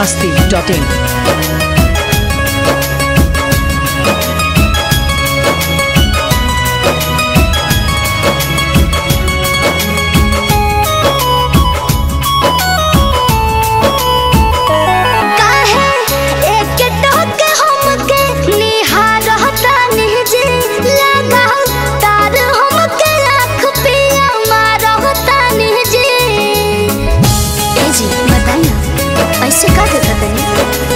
masti.in. काहे एक टक हमके निहारता निजे लगाओ तार हमके आँख पिया मारता निजे ए जी बताई ना ऐसे का देता तनी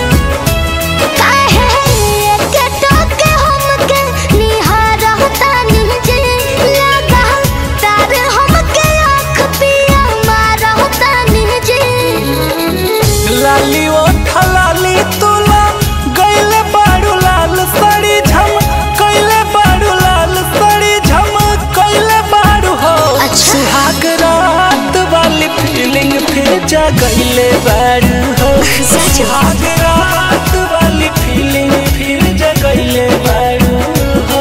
काहे एक टक हमके निहारता निजे लगाओ तार हमके आँख पिया मारता निजे लाली ओठा लाली तुला गईले बाड़ू लाल साड़ी झम कइले बाड़ू लाल साड़ी झम कइले बाड़ू हो अच्छा। सुहाग रात वाली फीलिंग फिर जगइले बाड़ू हो सच। सुहाग रात वाली फीलिंग फिर जगइले बाड़ू हो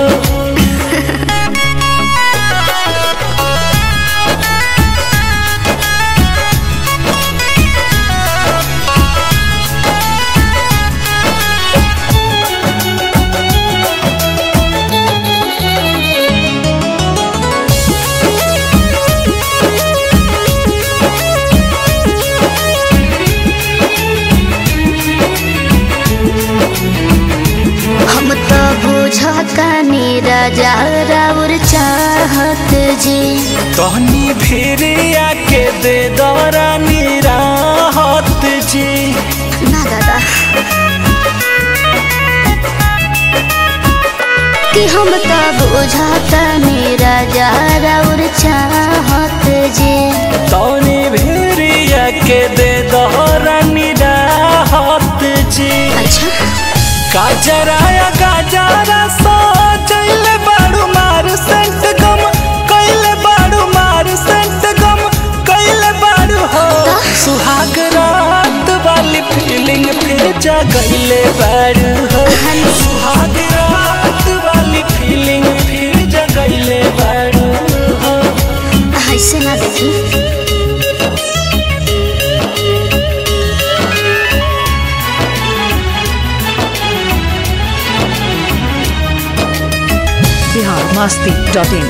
हम तो बुझतानी राजा राउर चाहत जी तहनी फिर आके दे दौरानी राहत जी ना दादा कि हम तो बुझतानी राजा राउर चाहत जी तौनी भेरिया के दे दौरानी राहत जी अच्छा गाजराया गाजरा सो चैले बाड़ू मार सेंट गम कैले बाड़ू मार सेंट गम कैले बाड़ू हो सुहाग रात वाली फीलिंग फिर जगैले बाड़ू हो सुहाग रात वाली फीलिंग फिर जगैले बाड़ू हो ऐसे ना देखी Bihar masti.in.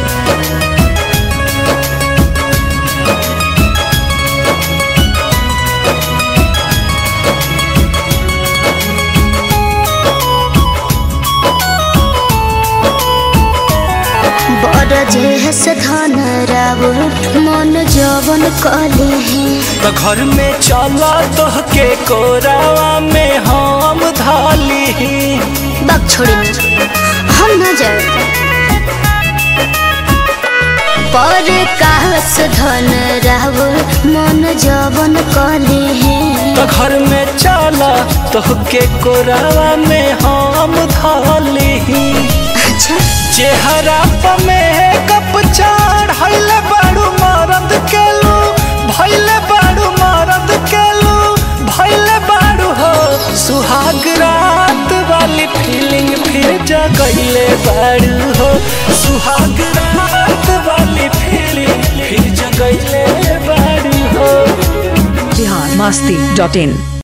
बड़ जेहस धन राउर मन जवन कले हैं तो घर में चला तो के कोरावा में हम धाली बक छोड़ी ना हम ना जाए पर काहस धन राउर मन जवन कले हैं तो घर में चला तो के कोरावा में हम धाली अच्छा चेहरा पर में कप चार हइले बाड़ू मरद केलू भइले बाड़ू मरद केलू भइले बाड़ू हो सुहाग रात वाली फीलिंग फिर जगइले बाड़ू हो सुहाग रात वाली फीलिंग फिर जगइले बाड़ू हो Bihar masti.in.